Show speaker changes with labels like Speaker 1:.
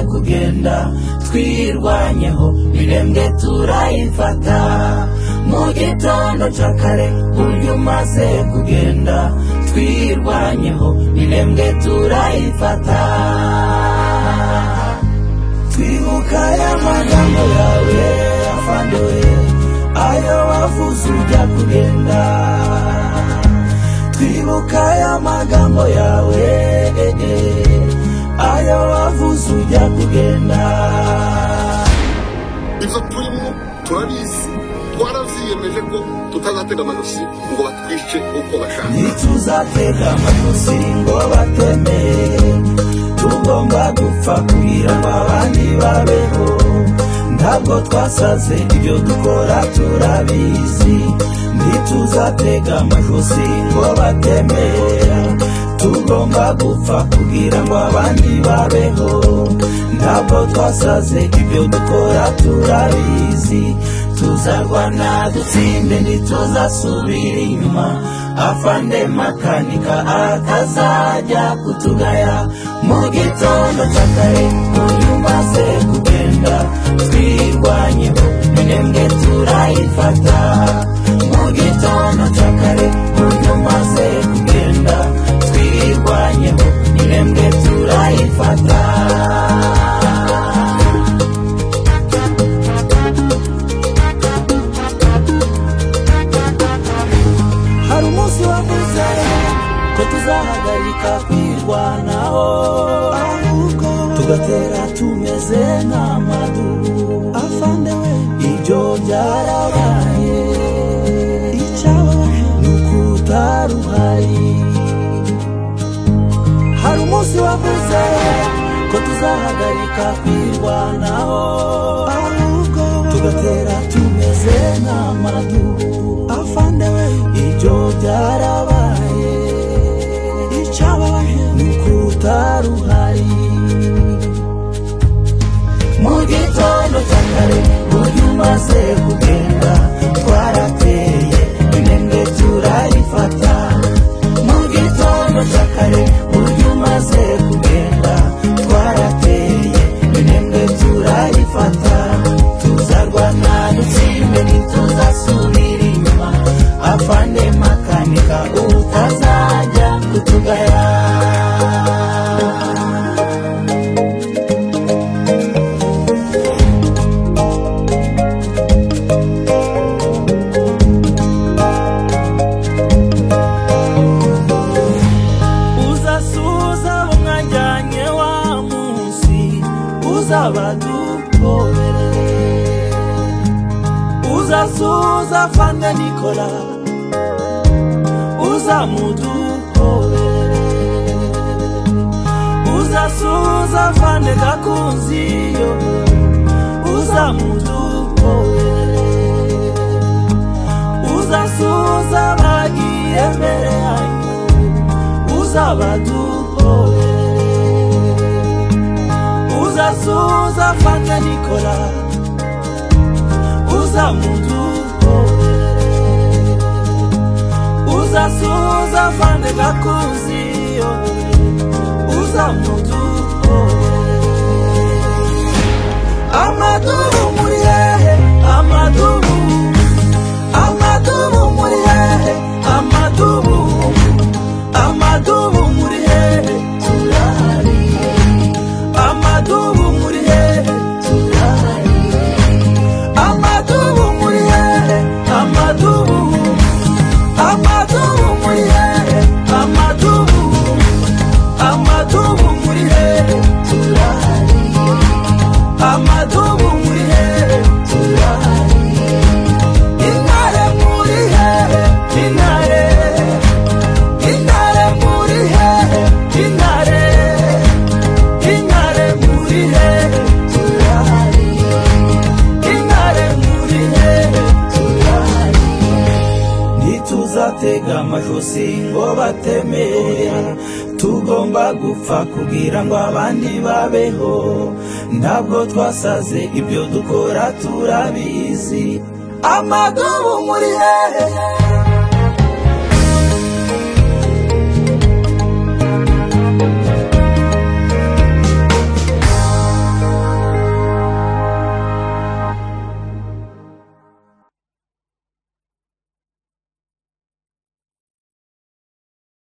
Speaker 1: tugenda twirwanyeho irembwe turayifata mu gitondo cya kare buryo umaze kugenda twirwanyeho irembwe turayifata twibuka ya magambo yawe afandoye ayo wavuze ujya kugenda twibuka ya magambo yawe eh, eh, ayo wavuze ujya kugenda
Speaker 2: ibyo turimo turabizi twaravyiyemeje ko tutazatega amanosi ngo batwice uko bashaka
Speaker 1: ntituzatega amajosi ngo bateme tugomba gupfa kugira ngo abandi babeho ntabwo twasaze ibyo dukora turabizi ntituzatega amajosi ngo bateme tugomba gupfa kugira ngo abandi babeho ntabwo twasaze ibyo dukora turabizi tuzarwana dutsinde ntituzasubira inyuma afande makanika atazajya kutugaya mu gitondo cya kare uyu umaze kugenda twirwanyeho minembwe turayifata mu gitondo cya kare uyu umaze kugenda twirwanyeho minembwe turayifata hari umunsi wavuze ko tuzahagarika kwirwanaho ahubwo tugatera tumeze nk'amadubu afande we ibyo byarabaye icyababaje ni ukutari uhari hari umunsi wavuze ko tuzahagarika kwirwanaho ahubwo tugatera tumeze nk'amadubu afande we ibyo byarabaye icyababaje ni ukutari uhari mu gitondo cya kare buryo umaze kugenda twarateye intembwe turayifata mu gitondo cya kare buryo umaze kugenda twarateye intembwe turayifata tuzarwana dutsinde ntituzasubira inyuma afande makanika utazajya kutugaya uzasuhuza abo mwajyanye wa munsi uzabadukorere uzasuhuza fande nikola uzamudukorere uzasuhuza fande gakunzi yo uzamudukorere uzasuhuza bagiye mbere yanyu uzabadukorere uzasuza fanta nikola uzamudukorere uzasuza fande gakunzi yowe uzamudukorere amadubu muri hehe amadubu amadubu muri hehe amadubu amadubu muri hehe turahari amadubu muri hehe turahari amadubu muri hehe amadubu amadubu muri hehe amadubu amadubu muri hehe turahari amadubu muri hehe turahari intare muri hehe intare intare muri hehe intare intare muri hehe turahari intare muri hehe turahari ntituzatega amajosi ngo bateme tugomba gupfa kugira ngo abandi babeho ntabwo twasaze ibyo dukora turabizi amadubu muri hehe